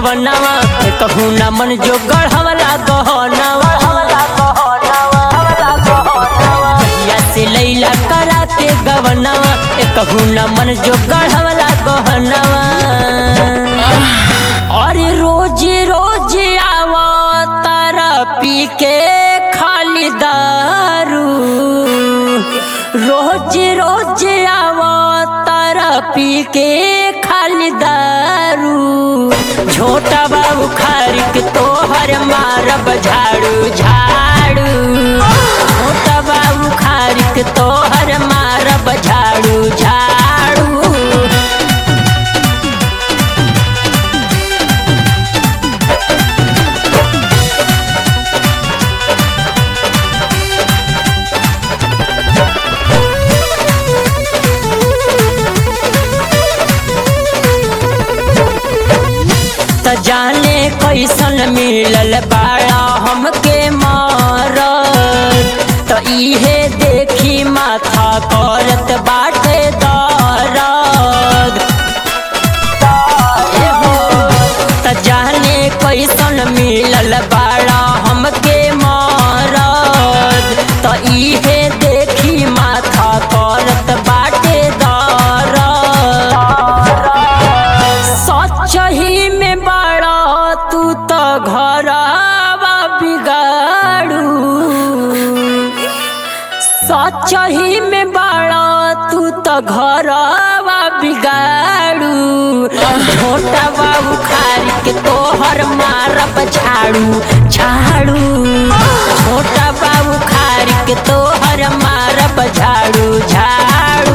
गवनवा कहू न मन जो गढ़वला गहनवा भैया से लैला करा के गवनवा कहू न मन जो गढ़वला गहनवा अरे रोज रोज आवा तारा पी के खाली दारू रोज रोज आवा तारा पी के खाली दारू छोटा बाबू खारिक तोहर मारब झाड़ू झाड़ू छोटा बाबू खारिक तोहर मारब झाड़ू झाड़ू त जाने कैसन मिलल बाड़ा हमके मार त इहे देखी माथा करत बाटे दर्द ए हो, त जाने कैसन मिलल बाड़ा हमके मार त इहे देखी माथा करत बाटे दर्द सच ही में बड़ा तू तो घरवा बिगाड़ू सच ही में बड़ा तू तो घरवा बिगाड़ू छोटा बाबू खारी के तोहर मारब झाड़ू झाड़ू छोटा बाबू खारी के तोहर मारब झाड़ू झाड़ू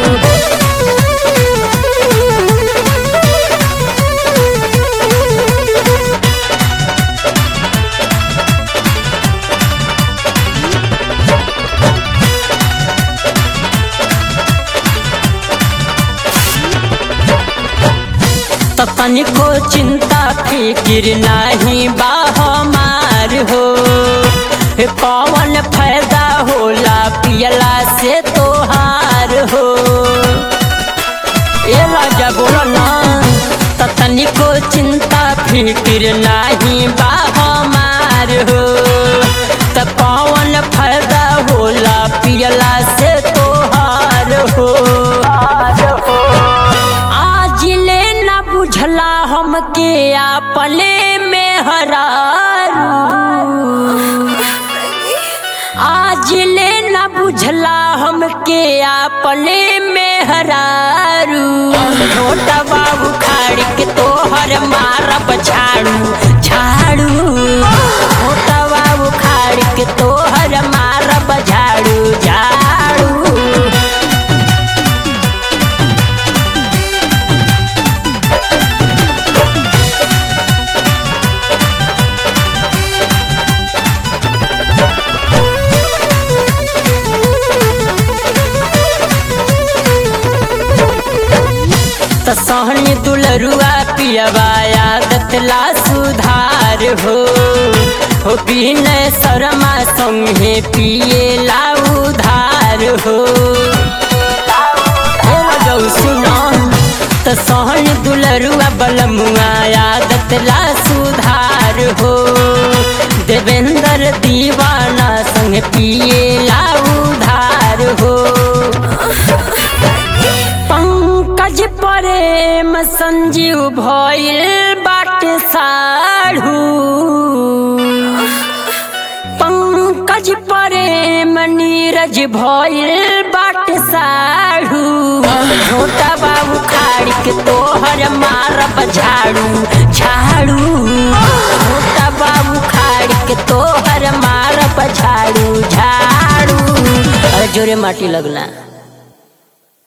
त तनिको चिंता फिकिर नाही बा हमार हो हे कौन फायदा होला पियला से तोहार हो ए राजा बोलो ना त तनिको चिंता फिकिर नाही बा हमार हो त कौन फायदा होला पियला से तोहार हो आज ले न बुझला हमके आपले में हरारू आज ले न बुझला हमके आपले में हरारू छोटा बाबू खाड़ के तोहर मारब झाड़ू झाड़ू छोटा बाबू खाड़ के तोहर मारब झाड़ू झाड़ू त सहनी दुलरुआ पियवा आदत ला सुधार हो हो बिनय शर्मा संगे पिए ला उधार हो हे रजौ सुनो त सहनी दुलरुआ बलमुआ आदत ला सुधार हो देवेंद्र दीवाना संग पिए ला उधार हो पंकज प्रेम संजीव भइल बाटे साढ़ू पंकज प्रेम नीरज भइल बाटे साढ़ू छोटा बाबू खाड़ के तोहर मारब झाड़ू झाड़ू छोटा बाबू खाड़ के तोहर मारब झाड़ू झाड़ू अरे जोरे माटी लगला